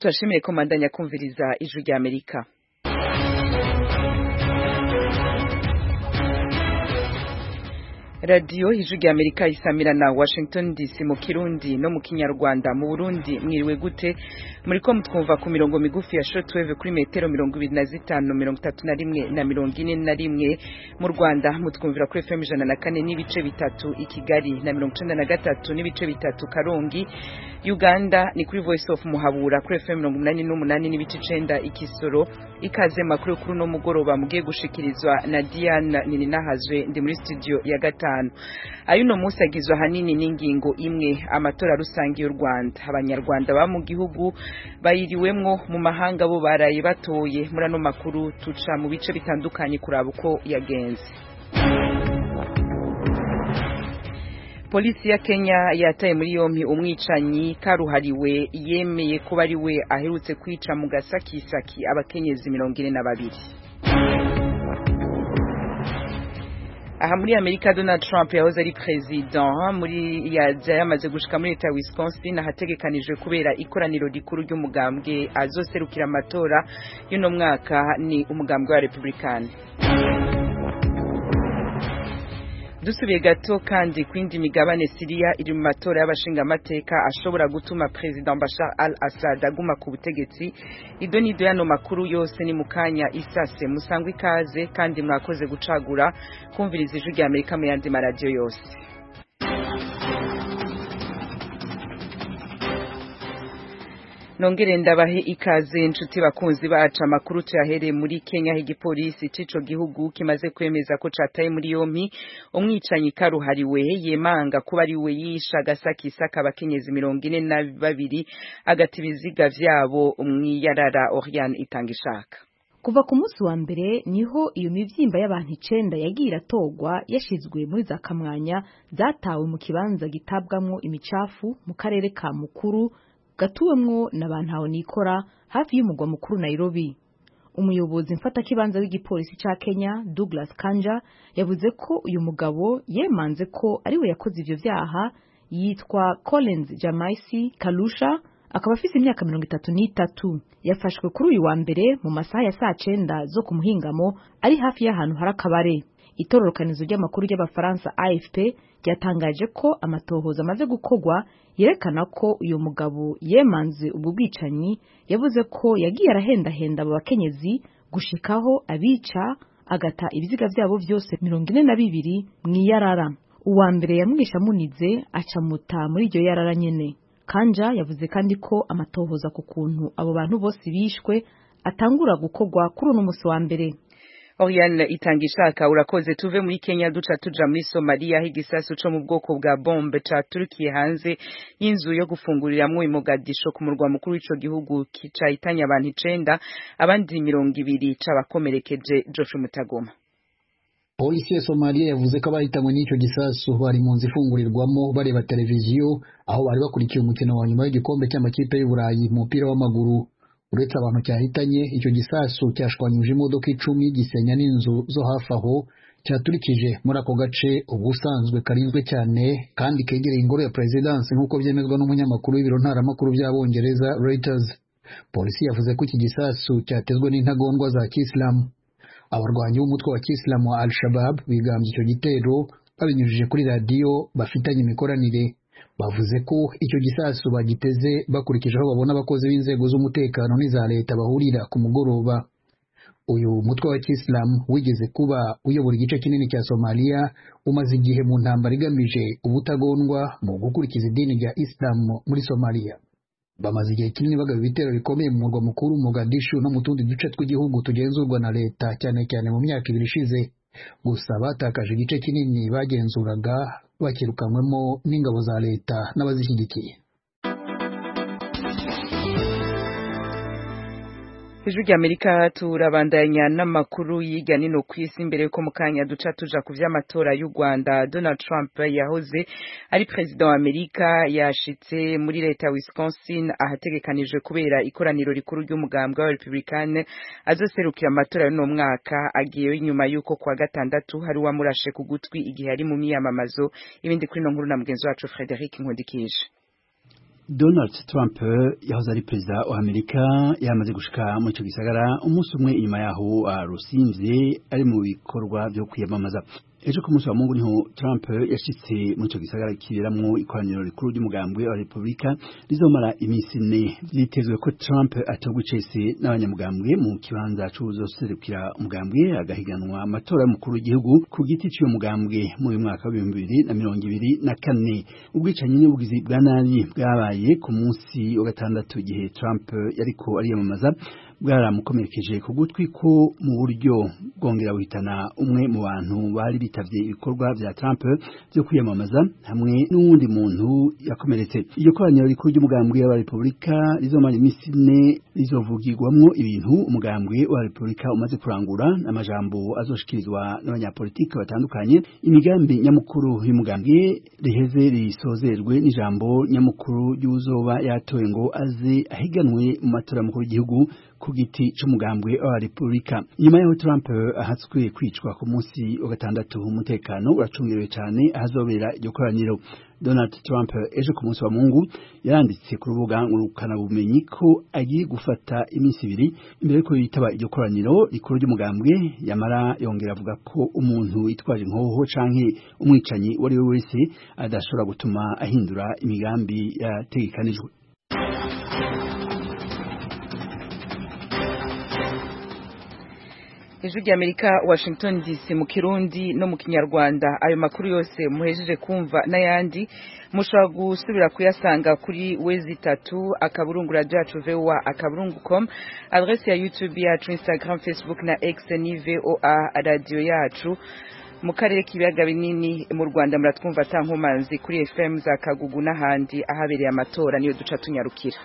turashimiye ko mandanya kumviriza ijwi rya amerika radiyo ijwi rya amerika isamira na washington dc mu kirundi no mu kinyarwanda mu burundi mwiriwe gute muri ko mutwumva ku mirongo migufi ya shortwave kuri metero mirongo ibiri na zitanu mirongo itatu na rimwe na mirongo ine na rimwe mu rwanda mutwumvira kuri fm ijana na kane n'ibice bitatu i kigali na mirongo icenda na gatatu n'ibice bitatu karongi uganda ni kuri voice of muhabura kuri fm mirongo umunani n'umunani n'ibice icenda ikisoro ikaze makuru kuri uno mugoroba mugiye gushikirizwa na diana nininahazwe ndi muri studio ya gatanu ayuno munsi agizwe ahanini n'ingingo imwe amatora rusange y'u rwanda abanyarwanda ba mu gihugu bayiriwemwo mu mahanga bo baraye batoye muri ano makuru tuca mu bice bitandukanye kuraba uko yagenze polisi ya kenya yataye muri yompi umwicanyi karuhariwe yemeye ko ari we aherutse kwica mu gasakisaki abakenyezi mirongo ine na babiri aha muri amerika donald trump yahoze ari perezida muri yaja yamaze gushika muri leta ya wisconsin ahategekanijwe kubera ikoraniro rikuru ry'umugambwe azoserukira amatora y'uno mwaka ni umugambwe wa republikani dusubiye gato kandi ku yindi migabane siriya iri mu matora y'abashingamateka ashobora gutuma perezida bashar al assad aguma ku butegetsi ido n'ido y'ano makuru yose ni mu kanya isase musangwa ikaze kandi mwakoze gucagura kumviriza ijwi rya amerika mu yandi maradiyo yose nongere ndabahe ikaze inshuti bakunzi bacu amakuru tuyahereye muri Kenya aho igipolisi c'ico gihugu kimaze kwemeza ko cataye muri yompi umwicanyi karuhariwe yemanga kuba ari we yisha agasakisaka abakenyezi mirongo ine na babiri agata ibiziga vyabo mw'iyarara Oriane itanga ishaka kuva ku munsi wa mbere niho iyo mivyimba y'abantu icenda yagiye iratogwa yashizwe muri za kamwanya zatawe mu kibanza gitabwamwo imicafu mu karere ka mukuru gatuwemwo n'abantu nikora hafi y'umugwa mukuru Nairobi umuyobozi mfatakibanza w'igipolisi ca Kenya Douglas Kanja yavuze ko uyu mugabo yemanze ko ari we yakoze ivyo vyaha yitwa Collins Jamaisi Kalusha akaba afise imyaka mirongo itatu n'itatu yafashwe kuri uyu wa mbere mu masaha ya saa cenda zo ku muhingamo ari hafi y'ahantu hari akabare itororokanizo ry'amakuru ry'abafaransa AFP ryatangaje ko amatohoza amaze gukorwa yerekana ko uyu mugabo yemanze ubwo bwicanyi yavuze ko yagiye arahendahenda abo bakenyezi gushikaho abica agata ibiziga vyabo vyose mirongo ine na bibiri mw'iyarara uwa mbere yamwisha munize acamuta muri iryo yarara nyene kanja yavuze kandi ko amatohoza ku kuntu abo bantu bose bishwe atangura gukorwa kuri uno musi wa mbere Oriane itanga ishaka urakoze tuve muri Kenya duca tuja muri Somalia aho igisasu co mu bwoko bwa bombe caturukiye hanze y'inzu yo gufunguriramwo i Mogadisho ku murwa mukuru w'ico gihugu kicahitanye abantu icenda abandi mirongo ibiri cabakomerekeje Joshua Mutagoma Polisi ya Somalia yavuze ko abahitanywe n'ico gisasu bari mu nzu ifungurirwamo bareba televiziyo aho bari bakurikiye umukino wa nyuma w'igikombe cy'amakipe y'Uburayi mu mupira w'amaguru uretse abantu cyahitanye icyo gisasu cyashwanyuje imodoka icumi gisenya n'inzu zo hafi aho cyaturikije muri ako gace ubusanzwe karinzwe cyane kandi kegereye ingoro ya perezidansi nk'uko byemezwa n'umunyamakuru w'ibiro ntaramakuru by'abongereza Reuters polisi yavuze ko iki gisasu cyatezwe n'intagondwa za kisilamu abarwanyi b'umutwe wa kisilamu wa al-shabab bigambye icyo gitero babinyujije kuri radiyo bafitanye imikoranire bavuze ko icyo gisasu bagiteze bakurikije aho babona abakozi b'inzego z'umutekano n'iza leta bahurira ku mugoroba uyu mutwe wa kisilamu wigeze kuba uyobora igice kinini cya somaliya umaze igihe mu ntambara igamije ubutagondwa mu gukurikiza idini rya isilamu muri somaliya bamaze igihe kinini bagaba ibitero bikomeye mu murwa mukuru Mogadishu no mu tundi duce tw'igihugu tugenzurwa na leta cyane cyane mu myaka ibiri ishize gusa batakaje igice kinini bagenzuraga bakirukanywemo n'ingabo za leta n'abazishyigikiye ijwi rya amerika turabandanya n'amakuru y'irya nino ku isi mbere yuko mu kanya duca tuja ku vy'amatora y'u rwanda donald trump yahoze ari perezida wa amerika yashitse muri leta ya wisconsin ahategekanijwe kubera ikoraniro rikuru ry'umugambwe wa republicane azoserukira amatora y'uno mwaka agiyeyo inyuma y'uko kuwa gatandatu hari uwamurashe ku gutwi igihe ari mu miyamamazo ibindi kuri ino nkuru na mugenzi wacu frederic nkundikije Donald Trump yahoze ari perezida wa Amerika yamaze gushika muri ico gisagara umunsi umwe inyuma yaho arusimvye ari mu bikorwa vyo kwiyamamaza ejo ku munsi wa mungu niho Trump yashitse muri ico gisagara kiberamwo ikoraniro rikuru ry'umugambwe wa Republika rizomara iminsi ine vyitezwe ko Trump atogwa icese n'abanyamugambwe mu kibanza c'uwuzoserukira umugambwe agahiganwa amatora y'umukuru w'igihugu ku giti c'uyo mugambwe mu mwaka w'ibihumbi bibiri na mirongo ibiri na kane ubwicanyi n'ubugizi bwa nabi bwabaye ku munsi wa gatandatu igihe Trump yariko ariyamamaza bwaramukomerekeje ku gutwi ko mu buryo bwongera buhitana umwe mu bantu bari bitavye ibikorwa vya Trump vyo kwiyamamaza hamwe n'uwundi muntu yakomeretse iryo koraniro rikuru ry'umugambwe wa Republika rizomara iminsi ine rizovugirwamwo ibintu umugambwe wa Republika umaze kurangura n'amajambo azoshikirizwa n'abanyapolitiki batandukanye imigambi nyamukuru y'umugambwe riheze risozerwe n'ijambo nyamukuru ry'uzoba yatowe ngo aze ahiganwe mu matora y'umukuru w'igihugu ku giti c'umugambwe wa Republika nyuma yaho Trump ahatswe kwicwa ku munsi wa gatandatu umutekano uracungerewe cyane ahazobera iryo koraniro Donald Trump ejo ku munsi wa Mungu yaranditse ku rubuga ngurukana bumenyi ko agiye gufata iminsi ibiri imbere yuko yitaba iryo koraniro rikuru ry'umugambwe yamara yongera avuga ko umuntu yitwaje inkoho canke umwicanyi uwo ari we wese adashobora gutuma ahindura imigambi yategekanijwe ijwi ry'amerika washington dc mu kirundi no mu kinyarwanda ayo makuru yose muhejeje kumva n'ayandi mushobora gusubira kuyasanga kuri wezi itatu akaburungu radio yacu voa akaburungu com adresse ya youtube yacu instagram facebook na x ni voa radio yacu mu karere k'ibiyaga binini mu rwanda muratwumva atankomanzi kuri fm za kagugu n'ahandi ahabereye amatora niyo duca tunyarukira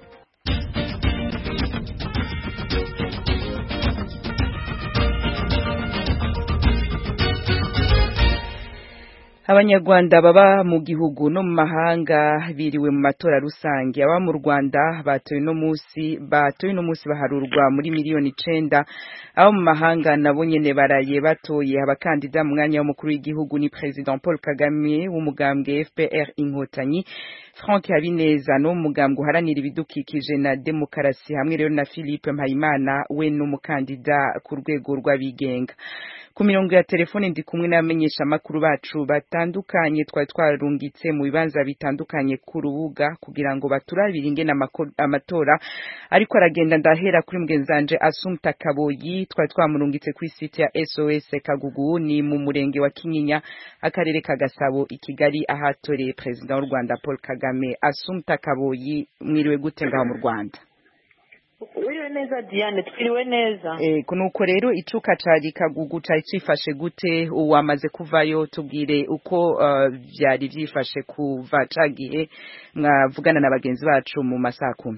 abanyarwanda baba mu gihugu no mu mahanga biriwe mu matora rusange aba mu Rwanda batoye no musi batoye no musi baharurwa muri miliyoni icenda abo mu mahanga nabo nyene baraye batoye abakandida mu mwanya w'umukuru w'igihugu ni President Paul Kagame w'umugambwe FPR Inkotanyi Frank Habineza no mugambwe uharanira ibidukikije na demokarasi hamwe rero na Philippe Mpayimana we n'umukandida ku rwego rw'abigenga ku mirongo ya telefone ndi kumwe n'abamenyesha amakuru bacu batandukanye twari twarungitse mu bibanza bitandukanye ku rubuga kugira ngo baturabire ingene amatora ariko aragenda ndahera kuri mugenzanje Asumta Kaboyi twari twamurungitse kuri site ya SOS Kagugu ni mu murenge wa Kinyinya akarere ka Gasabo i Kigali ahatoreye president w'u Rwanda Paul Kagame Asumta Kaboyi mwiriwe gute ngaho mu Rwanda wiriwe neza diane twiriwe neza eh nuko rero icuka cari kagugu cari cifashe gute wamaze kuvayo tubwire uko uh, vyari vyifashe kuva cagihe mwavugana na bagenzi bacu mu masaha kumi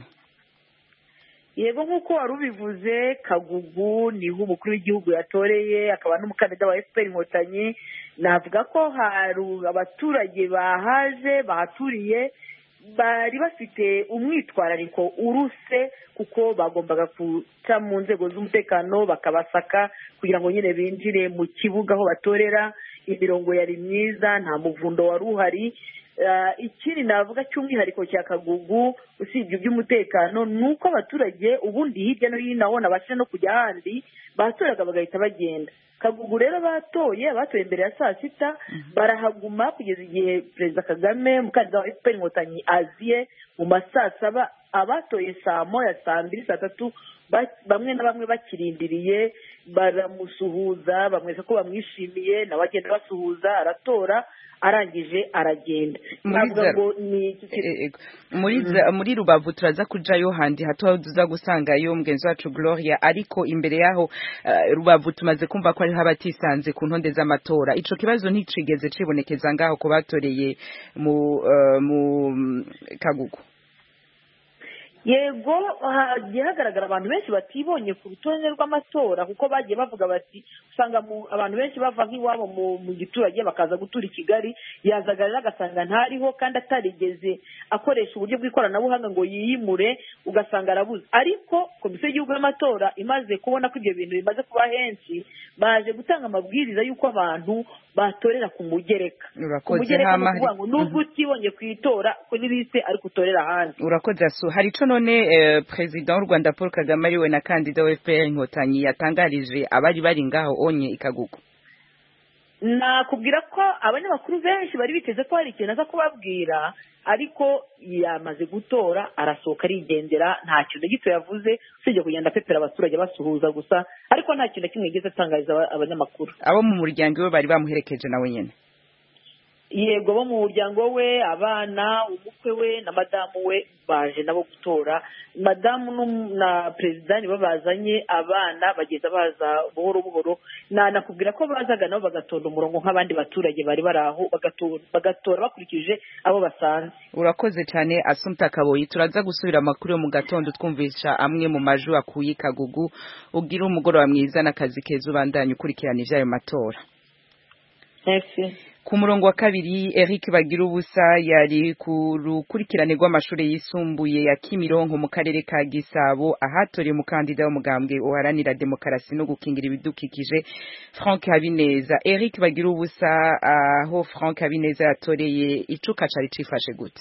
yego nk'uko wari ubivuze kagugu niho umukuru w'igihugu yatoreye akaba n'umukandida wa fpr inkotanyi navuga ko hari abaturage bahaje bahaturiye bari bafite umwitwarariko uruse kuko bagombaga guca mu nzego z'umutekano bakabasaka kugira ngo nyine binjire mu kibuga aho batorera imirongo yari myiza nta muvundo wari uhari ikindi navuga cy'umwihariko cya kagugu usibye iby'umutekano ni uko abaturage ubundi hirya no hino aho nabasha no kujya ahandi batoraga bagahita bagenda kagugu rero batoye batoye imbere ya saa sita barahaguma kugeza igihe perezida kagame umukandida wa efuperi inkotanyi aziye mu ma saa saba abatoye saa moya saa mbiri saa tatu bamwe na bamwe bakirindiriye baramusuhuza bamwereka ko bamwishimiye nawe agenda basuhuza aratora arangije aragenda muri rubavu turaza kujayo handi hato tuza gusangayo mugenzi wacu gloria ariko imbere yaho rubavu tumaze kumva ko hariho abatisanze ku ntonde z'amatora ico kibazo nticigeze cibonekeza ngaho ku batoreye mu kagugu yego hagiye hagaragara abantu benshi batibonye ku rutonde rw'amatora kuko bagiye bavuga bati usanga abantu benshi bava nk'iwabo mu giturage bakaza gutura i kigali yazaga rero agasanga ntariho kandi atarigeze akoresha uburyo bw'ikoranabuhanga ngo yiyimure ugasanga arabuze ariko komisiyo y'igihugu y'amatora imaze kubona ko ibyo bintu bimaze kuba henshi baje gutanga amabwiriza y'uko abantu batorera ku mugereka ku mugereka ni ukuvuga ngo nubwo utibonye ku itora kuri liste ariko utorera ahandi urakoze asu hari ico none perezida w'u rwanda paul kagame ariwe na kandida wa fpr inkotanyi yatangarije abari bari ngaho onye ikagugu nakubwira ko abanyamakuru benshi bari biteze ko hari ikintu aza kubabwira ariko yamaze gutora arasohoka arigendera nta kintu na gito yavuze usibye kugenda apepera abaturage basuhuza gusa ariko nta kintu na kimwe yigeze atangariza abanyamakuru abo mu muryango we bari bamuherekeje nawe nyine yego bo mu muryango we abana umukwe we na madamu we baje nabo gutora madamu na perezida nibo bazanye abana bagenda baza buhoro buhoro nanakubwira ko bazaga nabo bagatonda umurongo nk'abandi baturage bari bari aho bagatora bakurikije abo basanze urakoze cyane asumta kaboyi turaza gusubira amakuru yo mu gatondo twumvisha amwe mu maju akuye ikagugu ugira umugoroba mwiza n'akazi keza ubandanye ukurikirana iby'ayo matora ku murongo wa kabiri Eric bagira ubusa yari ku rukurikirane rw'amashuri yisumbuye ya Kimironko mu karere ka Gisabo ahatoreye umukandida w'umugambwe uharanira demokarasi no gukingira ibidukikije Frank Habineza Eric bagira ubusa aho Frank Habineza yatoreye icuka cari cifashe gute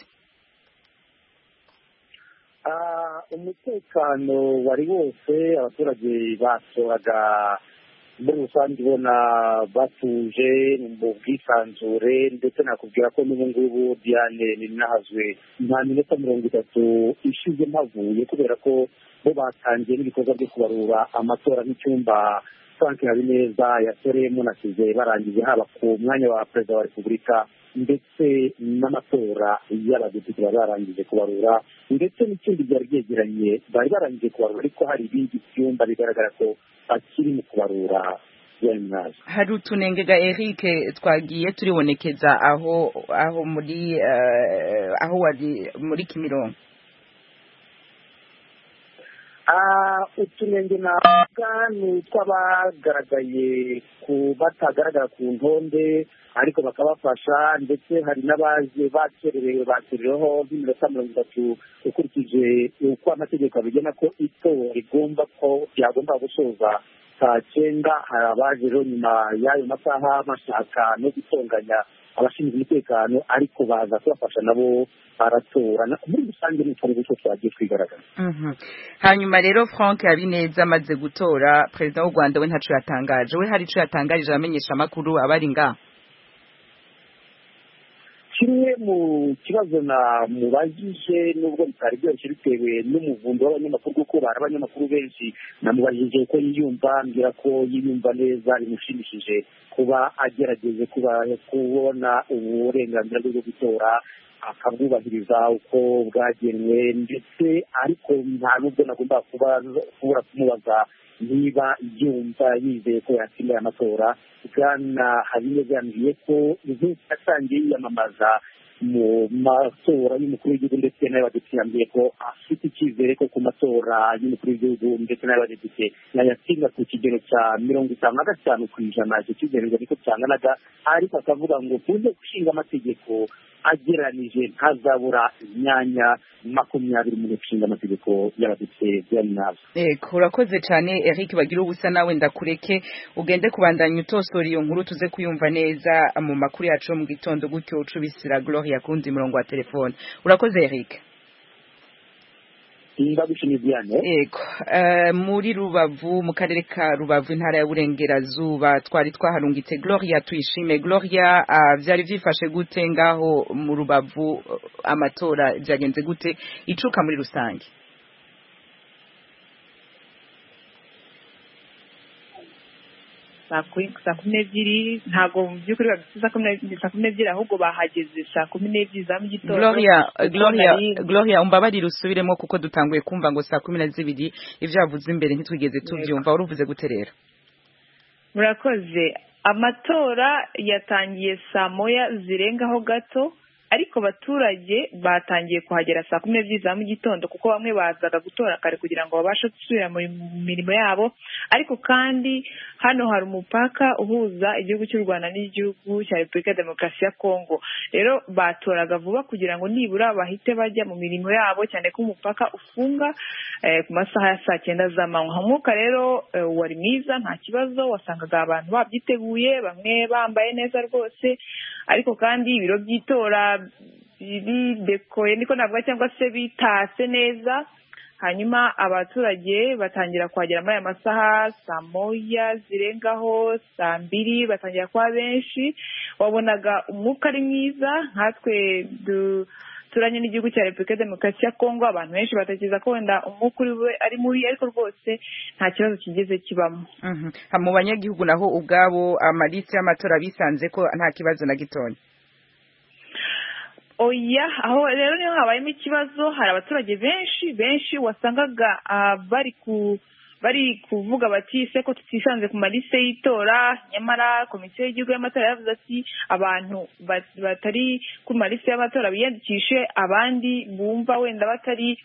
umutekano wari wose abaturage batoraga muri rusange ubona batuje mu bwisanzure ndetse nakubwira ko n'ubu ngubu diane ninahazwe nta minota mirongo itatu ishize mpavuye kubera ko bo batangiye n'ibikorwa byo kubarura amatora nk'icyumba frank habineza yatoreyemo nasize barangije haba ku mwanya wa perezida wa repubulika ndetse n'amatora y'abadepite bari barangije kubarura ndetse n'ikindi byari byegeranye bari barangije kubarura ariko hari ibindi byumba bigaragara ko bakiri mu kubarura hari utunengega Eric twagiye turibonekeza aho aho muri aho wari muri Kimironko utunenge navuga ni utw'abagaragaye ku batagaragara ku ntonde ariko bakabafasha ndetse hari n'abaje bakererewe bakerereho nk'iminota mirongo itatu ukurikije uko amategeko abigena ko itora rigomba ko ryagomba gusoza saa cyenda hari abaje rero nyuma y'ayo masaha bashaka no gutonganya abashinzwe umutekano ariko baza kubafasha nabo baratora muri rusange ni utwo ngutu twagiye twigaragaza hanyuma rero frank habineza amaze gutora perezida w'u rwanda we ntaco yatangaje we hari ico yatangarije abamenyesha amakuru abari ngaho kimwe mu kibazo namubajije nubwo bitari byoroshye bitewe n'umuvundo w'abanyamakuru kuko bari abanyamakuru benshi namubajije uko yiyumva mbwira ko yiyumva neza bimushimishije kuba agerageje kubona uburenganzira bwe bwo gutora akabwubahiriza uko bwagenwe ndetse ariko nta nubwo nagomba kuba kubura kumubaza niba yumva yizeye ko yatsinda aya matora bwana habineza yambwiye ko inkuru yatangiye yiyamamaza mu matora y'umukuru w'igihugu ndetse n'ay'abadepite yambwiye ko afite icyizere ko ku matora y'umukuru w'igihugu ndetse n'ay'abadepite yayatsinda ku kigero cya mirongo itanu na gatanu ku ijana icyo cyizere ngo niko cyanganaga ariko akavuga ngo tuze gushinga amategeko ageranije ntazabura imyanya makumyabiri mu nshinga amategeko y'abadepite byari Eko urakoze cyane Eric bagira ubusa nawe ndakureke ugende kubandanya utosora iyo nkuru tuze kuyumva neza mu makuru yacu mu gitondo gutyo ucubisira Gloria kundi murongo wa telefone urakoze Eric Ego uh, muri Rubavu mu karere ka Rubavu intara ya Burengerazuba twari twaharungitse Gloria tuyishime Gloria uh, vyari vyifashe gute ngaho mu Rubavu uh, amatora byagenze gute icuka muri rusange saa kumi n'ebyiri ntabwo mu by'ukuri babifite saa kumi n'ebyiri ahubwo bahageze saa kumi n'ebyiri za mu gitondo gloria gloria gloria umbabarire usubiremo kuko dutanguye kumva ngo saa kumi na zibiri ibyo wavuze imbere ntitwigeze tubyumva wari uvuze gute rero murakoze amatora yatangiye saa moya zirengaho gato ariko abaturage batangiye kuhagera saa kumi n'ebyiri za mu gitondo kuko bamwe bazaga gutora kare kugira ngo babashe gusubira mu mirimo yabo ariko kandi hano hari umupaka uhuza igihugu cy'u rwanda n'igihugu cya repubulika ya demokarasi ya kongo rero batoraga vuba kugira ngo nibura bahite bajya mu mirimo yabo cyane ko umupaka ufunga ku masaha ya saa cyenda z'amanywa umwuka rero wari mwiza nta kibazo wasangaga abantu babyiteguye bamwe bambaye neza rwose ariko kandi ibiro by'itora bidekoye niko navuga cyangwa se bitase neza hanyuma abaturage batangira kuhagera muri aya masaha saa moya zirengaho saa mbiri batangira kuba benshi wabonaga umwuka ari mwiza nkatwe turanye n'igihugu cya repubulika ya demokarasi ya kongo abantu benshi batekereza ko wenda umwuka uri ari mubi ariko rwose nta kibazo kigeze kibamo mu banyagihugu naho ubwabo amalisi y'amatora bisanze ko nta kibazo na gitoya oya aho rero niho habayemo ikibazo hari abaturage benshi benshi wasangaga bari ku bari kuvuga bati se ko tutisanze ku malise y'itora nyamara komisiyo y'igihugu y'amatora yavuze ati abantu batari ku malise y'amatora biyandikishe abandi bumva wenda batari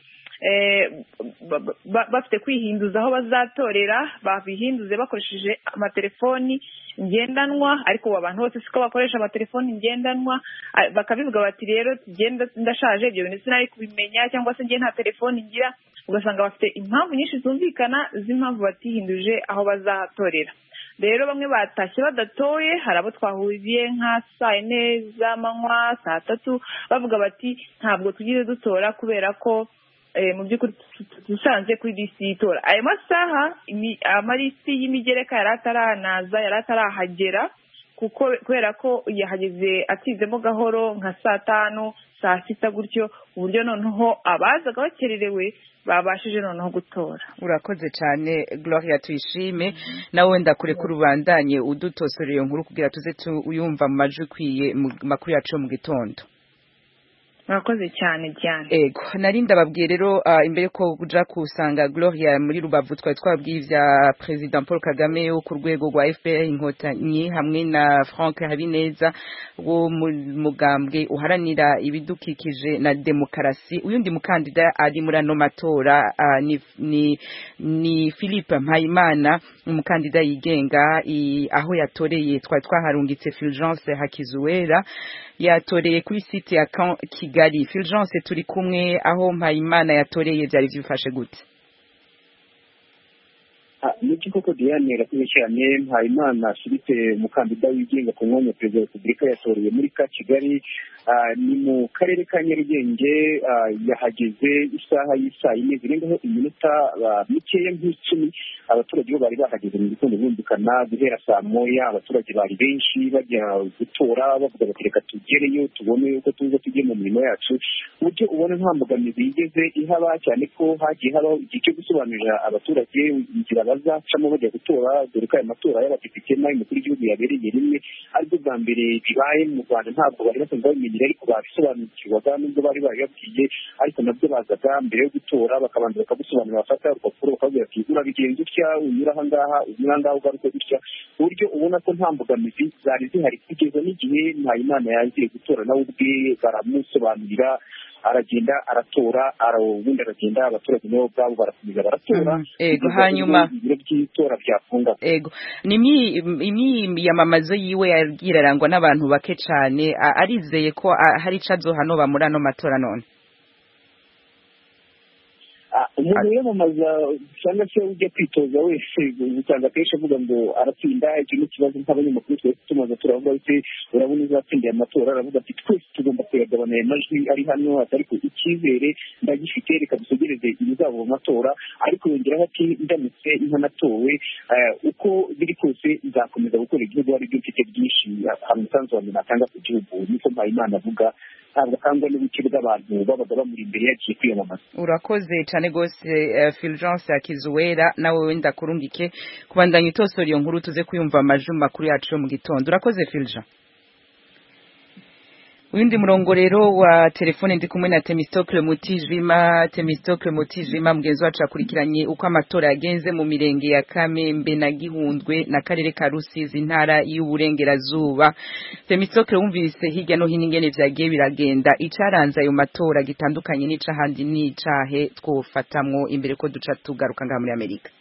bafite kwihinduza aho bazatorera babihinduze bakoresheje amatelefoni ngendanwa ariko abantu bose siko bakoresha amatelefoni ngendanwa bakabivuga bati rero tugenda ndashaje ibyo bintu sinari kubimenya cyangwa se ngiye nta telefoni ngira ugasanga bafite impamvu nyinshi zumvikana z'impamvu batihinduje aho bazatorera rero bamwe batashye badatoye hari abo twahuriye nka saa yine z'amanywa saa tatu bavuga bati ntabwo tugize dutora kubera ko mu by'ukuri dusanze kuri lisiti y'itora ayo masaha amalisi y'imigereka yari ataranaza yari atarahagera kuko kubera ko yahageze atizemo gahoro nka saa tanu saa sita gutyo ku buryo noneho abazaga bakererewe babashije noneho gutora urakoze cyane gloria tuyishime nawe wenda kure ko urubandanye udutosora iyo nkuru kugira tuze tuyumva mu majwi ukwiye mu makuru yacu yo mu gitondo murakoze cyane cyane ego nari ndababwiye rero imbere ko uja kusanga gloria muri rubavu twari twabwiye ibya perezida paul kagame wo ku rwego rwa fpr inkotanyi hamwe na frank habineza wo mu mugambwe uharanira ibidukikije na demokarasi uyundi mukandida ari muri ano matora ni, ni, ni philippe mpayimana umukandida yigenga aho yatoreye twari twaharungitse fulgence hakizuwera yatoreye kuri site ya kigali fulgence turi kumwe aho mpayimana yatoreye byari byifashe gute nibyo koko diane irakoze cyane mpayimana philippe umukandida wigenga ku mwanya wa perezida wa repubulika yatoreye muri ka kigali ni mu karere ka nyarugenge yahageze isaha y'isaa yine zirengaho iminota mikeya nk'icumi abaturage bo bari bahageze mu gitondo bumvikana guhera saa moya abaturage bari benshi bajya gutora bavuga bati reka tugereyo tubone uko tuza tujye mu mirimo yacu ku buryo ubona nta mbogamizi yigeze ihaba cyane ko hagiye habaho igihe cyo gusobanurira abaturage inzira bazacamo bajya gutora dore ko aya matora y'abadepite n'ay'umukuru w'igihugu yabereye rimwe aribwo bwa mbere bibaye mu rwanda ntabwo bari basanzwe babimenyera ariko babisobanukirwaga nubwo bari babibabwiye ariko nabyo bazaga mbere yo gutora bakabanza bakagusobanurira bafata urupapuro bakabwira ati urabigenza utya unyura aha ngaha unyura ngaha ugaruka gutya ku buryo ubona ko nta mbogamizi zari zihari kugeza n'igihe mpayimana yagiye gutora nawe ubwe baramusobanurira aragenda aratora ubundi aragenda abaturage nabo ubwabo barakomeza baratora ego hanyuma ibiro by'itora byafunga ego ni imyiyamamazo yiwe yagiye arangwa n'abantu bake cyane arizeye ko hari icyo azohanoba muri ano matora none umuntu wiyamamaza cyangwa se ujya kwitoza wese usanga akenshi avuga ngo aratsinda icyo ni ikibazo nk'abanyamakuru twese tumaze turavuga ati urabona uzatsindiye amatora aravuga ati twese tugomba kuyagabana aya majwi ari hano ariko icyizere ndagifite reka dutegereze ibizaba mu matora ariko yongeraho ati ndamutse nkanatowe uko biri kose nzakomeza gukora igihugu ari byo mfite byinshi hari umusanzu wanjye natanga ku gihugu niko mpayimana avuga ntabwo akangwa n'ubuke bw'abantu babaga bamuri imbere yagiye kwiyamamaza urakoze cyane rwose fulgence yakizuwera nawe wenda kurungike kubandanya itosora iyo nkuru tuze kuyumva amajwi makuru yacu yo mu gitondo urakoze fulgence Uyundi murongo rero wa telefone ndi kumwe na Temistocle Mutijima Temistocle Mutijima mugenzi wacu akurikiranye uko amatora yagenze mu mirenge ya Kamembe na Gihundwe na karere ka Rusizi intara y'uburengerazuba Temistocle wumvise hirya no hino ingene vyagiye biragenda icaranze ayo matora gitandukanye n'icahandi n'icahe twofatamwo imbere ko duca tugaruka ngaha muri Amerika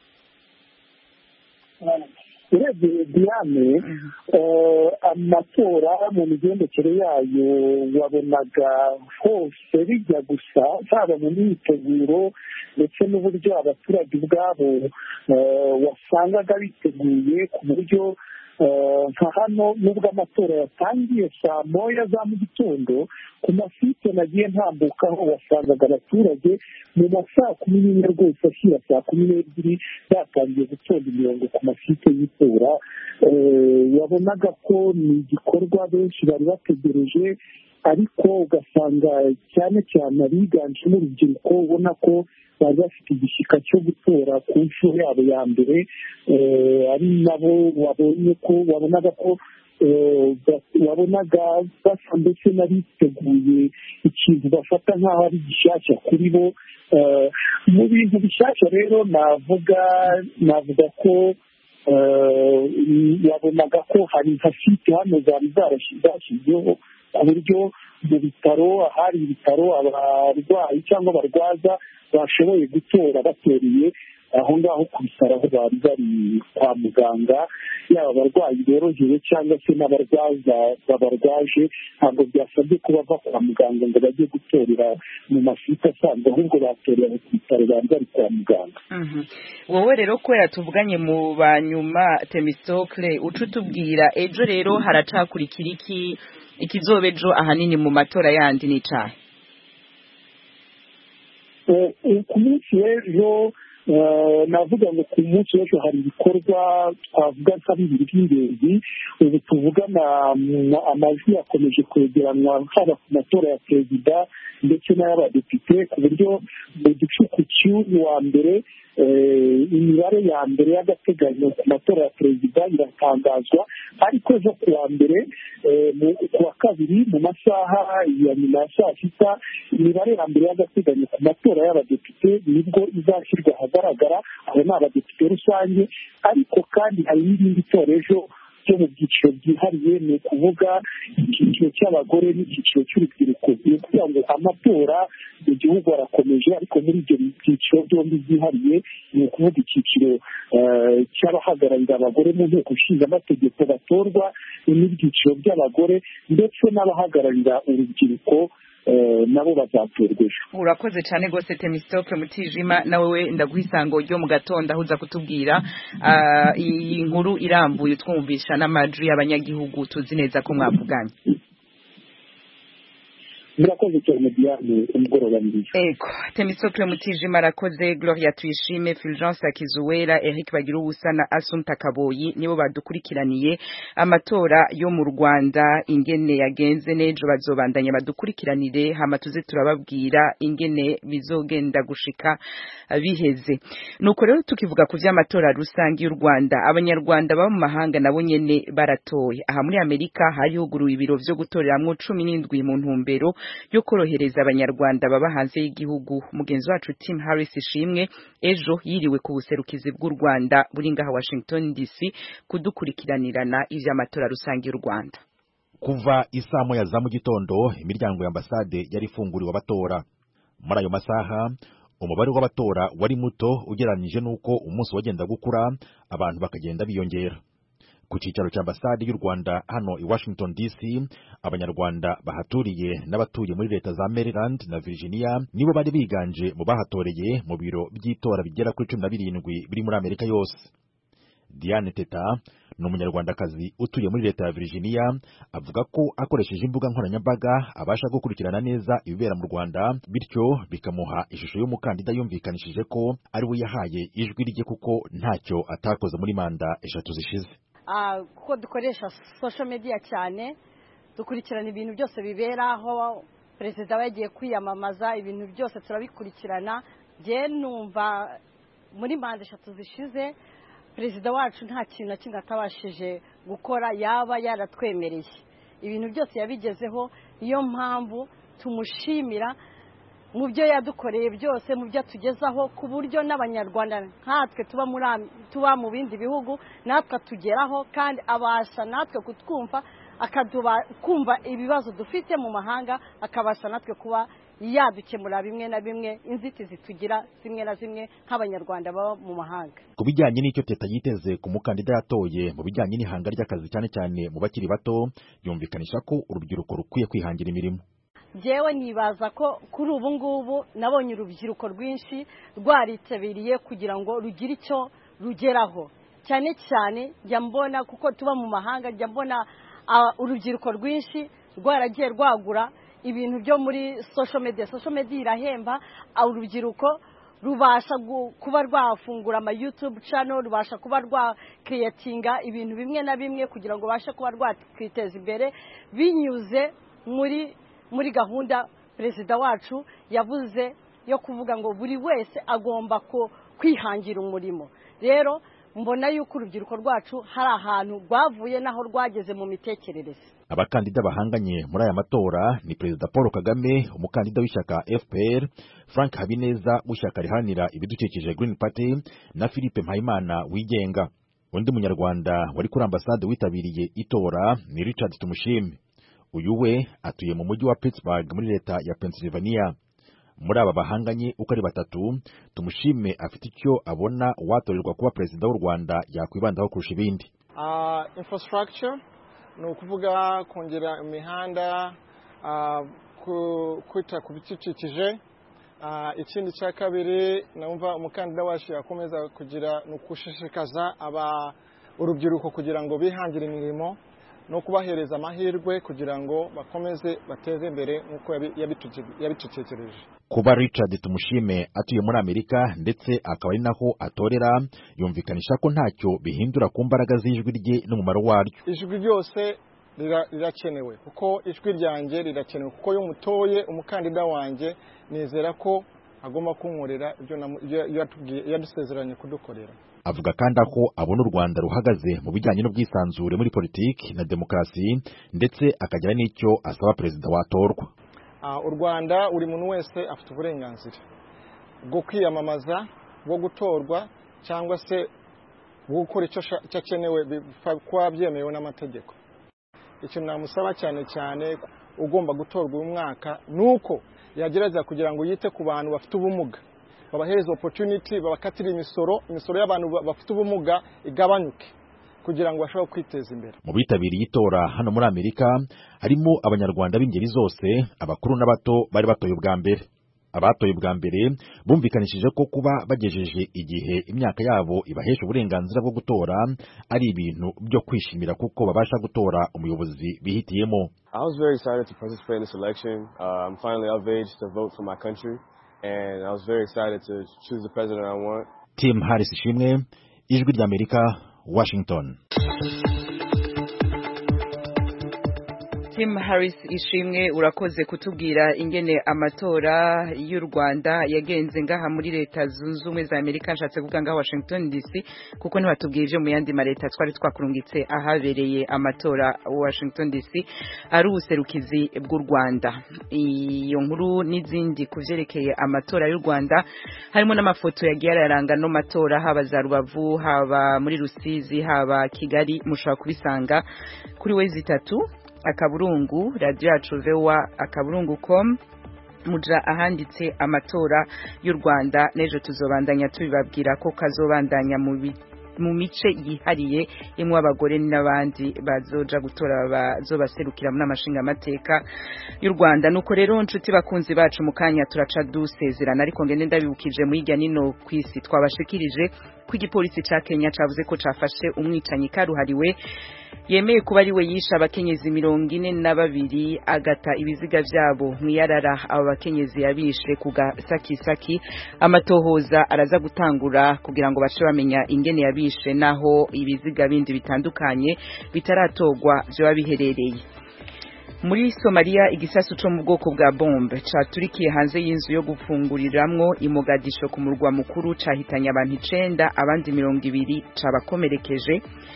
urebye diane amatora mu migendekere yayo wabonaga hose bijya gusa haba mu myiteguro ndetse n'uburyo abaturage ubwabo wasangaga biteguye ku buryo nka hano nubwo amatora yatangiye saa moya za mu gitondo ku masite nagiye ntambukaho wasangaga abaturage mu ma saa kumi n'imwe rwose ashyira saa kumi n'ebyiri batangiye gutonda imirongo ku masite y'itora wabonaga ko ni igikorwa benshi bari bategereje ariko ugasanga cyane cyane abiganjemo urubyiruko ubona ko bari bafite igishyika cyo gutora ku nshuro yabo ya mbere ari nabo wabonye ko wabonaga ko wabonaga basa ndetse n'abiteguye ikintu bafata nk'aho ari gishyashya kuri bo mu bintu bishyashya rero navuga navuga ko wabonaga ko hari nka site hano zari zarashyizweho ku buryo mu bitaro ahari ibitaro abarwayi cyangwa abarwaza bashoboye gutora batoreye aho ngaho ku bitaro aho bari bari kwa muganga yaba abarwayi borohewe cyangwa se n'abarwaza babarwaje ntabwo byasabye ko bava kwa muganga ngo bajye gutorera mu masite asanzwe ahubwo batorera ku bitaro bari bari kwa muganga wowe rero kubera tuvuganye mu banyuma temisitokire uca utubwira ejo rero haracakurikira iki ikizoba ejo ahanini mu matora yandi n'icaha ku munsi w'ejo navuga ngo ku munsi w'ejo hari ibikorwa twavuga nka bibiri by'ingenzi ubu tuvugana amajwi yakomeje kwegeranwa haba ku matora ya perezida ndetse n'ay'abadepite ku buryo mu gicuku cy'uyu wa mbere imibare ya mbere y'agateganyo ku matora ya perezida iratangazwa ariko ejo ku wa mbere ku wa kabiri mu masaha ya nyuma ya saa sita imibare ya mbere y'agateganyo ku matora y'abadepite nibwo izashyirwa ahagaragara abo ni abadepite rusange ariko kandi hari n'irindi tora ejo byo mu byiciro byihariye ni ukuvuga icyiciro cy'abagore n'icyiciro cy'urubyiruko ni ukuvuga ngo amatora mu gihugu arakomeje ariko muri ibyo byiciro byombi byihariye ni ukuvuga icyiciro cy'abahagararira abagore mu nteko ishinga amategeko batorwa n'ibyiciro by'abagore ndetse n'abahagararira urubyiruko nabo bazatorwa ejo urakoze cyane rwose temisitoke mutijima nawe we ndaguha isango ryo mu gatondo aho uza kutubwira iyi nkuru irambuye twumvisha n'amajwi y'abanyagihugu tuzi neza ko mwavuganye murakoze cyane diane umugoroba mwiza ego temisitoke mutijima arakoze gloria tuyishime fulgence akizuwera eric bagira ubusa na asumta kaboyi nibo badukurikiraniye amatora yo mu rwanda ingene yagenze n'ejo bazobandanya badukurikiranire hama tuze turababwira ingene bizogenda gushika biheze nuko rero tukivuga ku vy'amatora rusange y'u rwanda abanyarwanda baba mu mahanga nabo nyene baratoye aha muri amerika hari huguruwe ibiro vyo gutoreramwo cumi n'indwi mu ntumbero yo korohereza abanyarwanda baba hanze y'igihugu mugenzi wacu Tim Harris ishimwe ejo yiriwe ku buserukizi bw'u Rwanda buri ngaha Washington DC kudukurikiranirana ivy'amatora rusange y'u Rwanda kuva isaa moya za mu gitondo imiryango ya ambasade yari ifunguriwe abatora muri ayo masaha umubare w'abatora wari muto ugereranyije n'uko umunsi wagenda gukura abantu bakagenda biyongera ku cyicaro cya ambasade y'u rwanda hano i washington dc abanyarwanda bahaturiye n'abatuye muri leta za maryland na virginia nibo bari biganje mu bahatoreye mu biro by'itora bigera kuri cumi na birindwi biri muri amerika yose diane teta ni umunyarwandakazi utuye muri leta ya virginia avuga ko akoresheje imbuga nkoranyambaga abasha gukurikirana neza ibibera mu rwanda bityo bikamuha ishusho y'umukandida yumvikanishije ko ari we yahaye ijwi rye kuko ntacyo atakoze muri manda eshatu zishize kuko dukoresha social media cyane dukurikirana ibintu byose bibera aho perezida we yagiye kwiyamamaza ibintu byose turabikurikirana njye numva muri manda eshatu zishize perezida wacu nta kintu na kimwe atabashije gukora yaba yaratwemereye ibintu byose yabigezeho niyo mpamvu tumushimira mu byo yadukoreye byose mu byo atugezaho ku buryo n'abanyarwanda nkatwe tuba muri tuba mu bindi bihugu natwe atugeraho kandi abasha natwe kutwumva akaduba kumva ibibazo dufite mu mahanga akabasha natwe kuba yadukemura bimwe na bimwe inzitizi tugira zimwe na zimwe nk'abanyarwanda baba mu mahanga ku bijyanye n'icyo teta yiteze ku mukandida yatoye mu bijyanye n'ihanga ry'akazi cyane cyane mu bakiri bato yumvikanisha ko urubyiruko rukwiye kwihangira imirimo njyewe nibaza ko kuri ubu ngubu nabonye urubyiruko rwinshi rwaritabiriye kugira ngo rugire icyo rugeraho cyane cyane njya mbona kuko tuba mu mahanga njya mbona urubyiruko rwinshi rwaragiye rwagura ibintu byo muri social media social media irahemba urubyiruko rubasha kuba rwafungura ama YouTube channel rubasha kuba rwakiriyetinga ibintu bimwe na bimwe kugira ngo babashe kuba rwakwiteza imbere binyuze muri muri gahunda perezida wacu yavuze yo kuvuga ngo buri wese agomba kwihangira umurimo rero mbona yuko urubyiruko rwacu hari ahantu rwavuye n'aho rwageze mu mitekerereze abakandida bahanganye muri aya matora ni perezida paul kagame umukandida w'ishyaka fpr frank habineza w'ishyaka riharanira ibidukikije green party na philippe mpayimana wigenga undi munyarwanda wari kuri ambasade witabiriye itora ni richard tumushime uyu we atuye mu mujyi wa pittsburgh muri leta ya pennsylvania muri aba bahanganye uko ari batatu tumushime afite icyo abona uwatorerwa kuba perezida w'u rwanda yakwibandaho kurusha ibindi infrastructure ni ukuvuga kongera imihanda kwita ku bidukikije ikindi cya kabiri numva umukandida wacu yakomeza kugira ni ukushishikaza urubyiruko kugira ngo bihangire imirimo no kubahereza amahirwe kugira ngo bakomeze bateze imbere nk'uko yabitutekereje kuba richard tumushime atuye muri amerika ndetse akaba ari naho atorera yumvikanisha ko ntacyo bihindura ku mbaraga z'ijwi rye n'umumaro waryo ijwi ryose rirakenewe kuko ijwi ryanjye rirakenewe kuko iyo mutoye umukandida wanjye nizera ko agomba kunkorera ibyo yadusezeranye kudukorera avuga kandi ko abona u rwanda ruhagaze mu bijyanye n'ubwisanzure muri politiki na demokarasi ndetse akagira n'icyo asaba perezida watorwa u rwanda buri muntu wese afite uburenganzira bwo kwiyamamaza bwo gutorwa cyangwa se bwo gukora icyo akenewe kuba byemewe n'amategeko ikintu namusaba cyane cyane ugomba gutorwa uyu mwaka ni uko yagerageza kugira ngo yite ku bantu bafite ubumuga babahereza opportunity babakatira imisoro imisoro y'abantu bafite ubumuga igabanyuke kugira ngo bashobore kwiteza imbere mu bitabiriye itora hano muri amerika harimo abanyarwanda b'ingeri zose abakuru n'abato bari batoye ubwa mbere abatoye ubwa mbere bumvikanishije ko kuba bagejeje igihe imyaka yabo ibahesha uburenganzira bwo gutora ari ibintu byo kwishimira kuko babasha gutora umuyobozi bihitiyemo I was very excited to participate in this election. Uh, I'm finally of age to vote for my country and I was very excited to choose the president I want. Tim Harris Ishimwe ijwi ry'Amerika Washington Tim Harris ishimwe urakoze kutubwira ingene amatora y'u Rwanda yagenze ngaha muri leta zunze ubumwe za Amerika nshatse kuvuga ngaha Washington DC kuko ntibatubwiye ivyo mu yandi mareta twari twakurungitse ahabereye amatora Washington DC ari ubuserukizi bw'u Rwanda iyo nkuru n'izindi kuvyerekeye amatora y'u Rwanda harimo n'amafoto yagiye araranga no matora haba za Rubavu haba muri Rusizi haba Kigali mushobora kubisanga kuri wezi itatu akaburungu radio yacu vewa akaburungu com muja ahanditse amatora y'u Rwanda nejo tuzobandanya tubibabwira ko kazobandanya mu mu mice yihariye imwe abagore n'abandi bazoja gutora bazobaserukira muri amashinga amateka y'u Rwanda nuko rero nshuti bakunzi bacu mu kanya turaca dusezerana ariko ngende ndabibukije mu hirya nino kwisi twabashikirije ko igipolisi ca Kenya cavuze ko cafashe umwicanyi karuhariwe yemeye kuba ari we yishe abakenyezi mirongo ine na babiri agata ibiziga vyabo mwiyarara abo bakenyezi yabishe ku gasakisaki amatohoza araza gutangura kugira ngo bace bamenya ingene yabishe naho ibiziga bindi bitandukanye bitaratorwa vyoba biherereye muri Somalia igisasu cyo mu bwoko bwa bombe caturikiye hanze y'inzu yo gufunguriramwo imogadisho ku murwa mukuru cahitanye abantu icenda abandi mirongo ibiri cabakomerekeje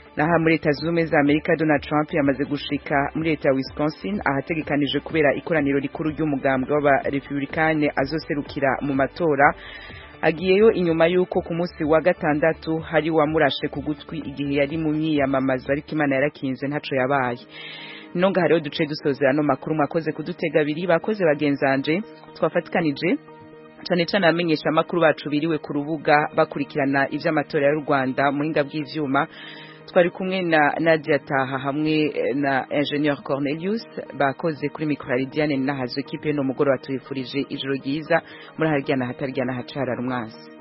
naha muri leta zunze ubumwe za amerika donald trump yamaze gushika muri leta ya wisconsin ahategekanije kubera ikoraniro rikuru ry'umugambwe w'abarepublikane azoserukira mu matora agiyeyo inyuma y'uko ku munsi wa gatandatu hari wamurashe ku gutwi igihe yari mu myiyamamazo ariko imana yarakinze ntaco yabaye nonga hariho duce dusozera no makuru mwakoze kudutega abiri bakoze bagenzanje twafatikanije cyane cyane abamenyesha amakuru bacu biriwe ku rubuga bakurikirana iby'amatora y'u Rwanda muhinga bw'ivyuma twari kumwe na Nadia Taha hamwe na Ingenieur Cornelius bakoze kuri microridiane na hazo equipe no mugoro batuyifurije ijoro ryiza muri harya na hatarya na hacara rumwasi